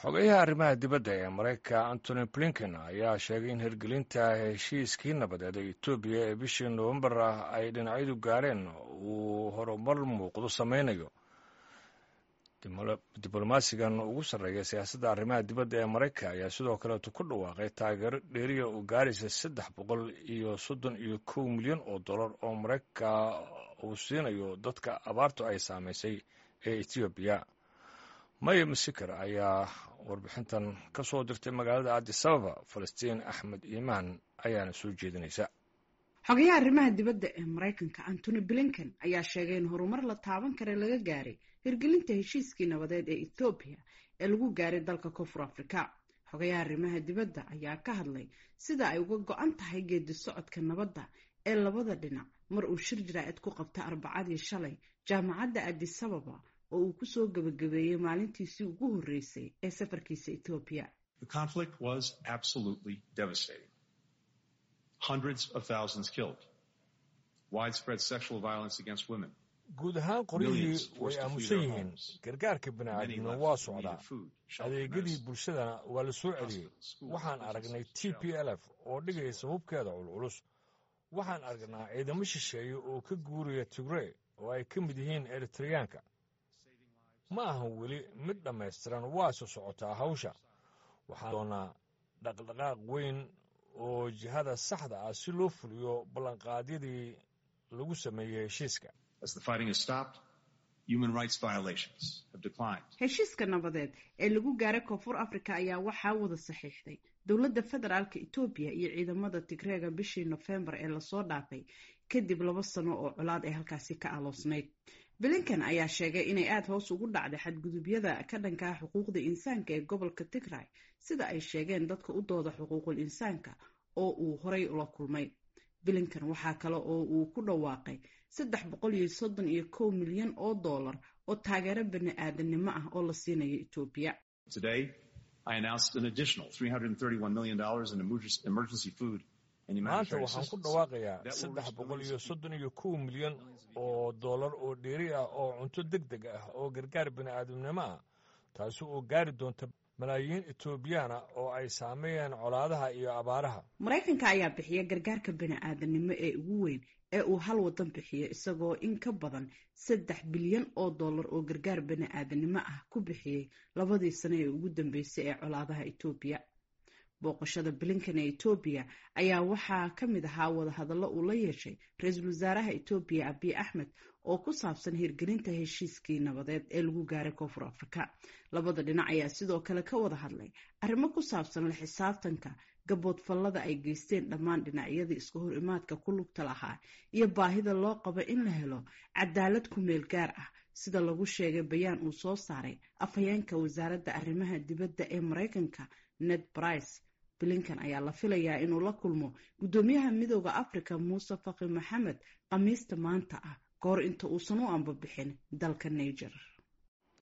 xogeyaha arrimaha dibadda ee maraykanka antony blinken ayaa sheegay in hirgelinta heshiiskii nabadeed ee etoobiya ee bishii nowembar ah ay dhinacyadu gaareen uu horumar muuqdo sameynayo diblomaasigan ugu sarreeya siyaasadda arrimaha dibadda ee maraykanka ayaa sidoo kaleetu ku dhawaaqay taageero dheeriya oo gaaraysa saddex boqol iyo soddon iyo kow milyan oo dollar oo maraykanka uu siinayo dadka abaartu ay saamaysay ee etoobiya maya masikar ayaa warbixintan ka soo dirtay magaalada addisababa falastiin axmed iimaan ayaana soo jeedinaysa xogayaha arrimaha dibadda ee maraykanka antony blinken ayaa sheegay in horumar la taaban kara laga gaaray hirgelinta heshiiskii nabadeed ee ethoobiya ee lagu gaaray dalka koonfur afrika xogayaha arrimaha dibadda ayaa ka hadlay sida ay uga go-an tahay geedi socodka nabadda ee labada dhinac mar uu shir jaraa'id ku qabta arbacadii shalay jaamacadda addisababa oo uu kusoo gebagabeeyey maalintiisii ugu horreysay ee safarkiisa etoobiya guud ahaan qoryihii way aamusan yihiin gargaarka bini'aadamna waa socdaa adeegyadii bulshadana waa la soo celiyey waxaan aragnay t p l f oo dhigaysa hubkeeda culculus waxaan aragnaa ciidamo shisheeye oo ka guuraya tigrey oo ay ka mid yihiin eritreyaanka ma ahan weli mid dhammaystiran waase socotaa hawsha waxaan doonaa dhaqdhaqaaq weyn oo jihada saxda ah si loo fuliyo ballanqaadyadii lagu sameeyey heshiiska heshiiska nabadeed ee lagu gaaray koonfur africa ayaa waxaa wada saxiixday dowladda federaalka etoobiya iyo ciidamada tigreega bishii nofembar ee lasoo dhaafay kadib laba sano oo colaad ay halkaasi ka aloosnayd blinken ayaa sheegay inay aada hoos ugu dhacday xadgudubyada ka dhankaa xuquuqda insaanka ee gobolka tigray sida ay sheegeen dadka u dooda xuquuqul insaanka oo uu horay ula kulmay blinken waxaa kale oo uu ku dhawaaqay saddex boqol iyo soddon iyo kow milyan oo dollar oo taageero bani aadanimo ah oo la siinayo etoobiya maanta waxaan ku dhawaaqayaa saddex boqol iyo soddon iyo kow milyan oo dollar oo dheeri ah oo cunto deg deg ah oo gargaar bini'aadamnimo ah taasi oo gaari doonta malaayiin etoobiyaana oo ay saameeyeen colaadaha iyo abaaraha maraykanka ayaa bixiya gargaarka bini'aadanimo ee ugu weyn ee uu hal wadan bixiyo isagoo in ka badan saddex bilyan oo dollar oo gargaar bini'aadanimo ah ku bixiyey labadii sano ee ugu dambeysay ee colaadaha etoobiya booqashada blinken ee etoobiya ayaa waxaa ka mid ahaa wadahadallo uu la yeeshay ra-iisul wasaaraha etoobiya abiy axmed oo ku saabsan hirgelinta heshiiskii nabadeed ee lagu gaaray koonfur afrika labada dhinac ayaa sidoo kale ka wada hadlay arrimo ku saabsan la xisaabtanka gaboodfallada ay geysteen dhammaan dhinacyadii iska hor imaadka ku lugta lahaa iyo baahida loo qabo in la helo cadaalad ku meel gaar ah sida lagu sheegay bayaan uu soo saaray afhayeenka wasaaradda arrimaha dibadda ee maraykanka ned brice blinken ayaa la filayaa inuu la kulmo guddoomiyaha midooda africa muuse faki maxamed khamiista maanta ah kahor inta uusan u ambabixin dalka niger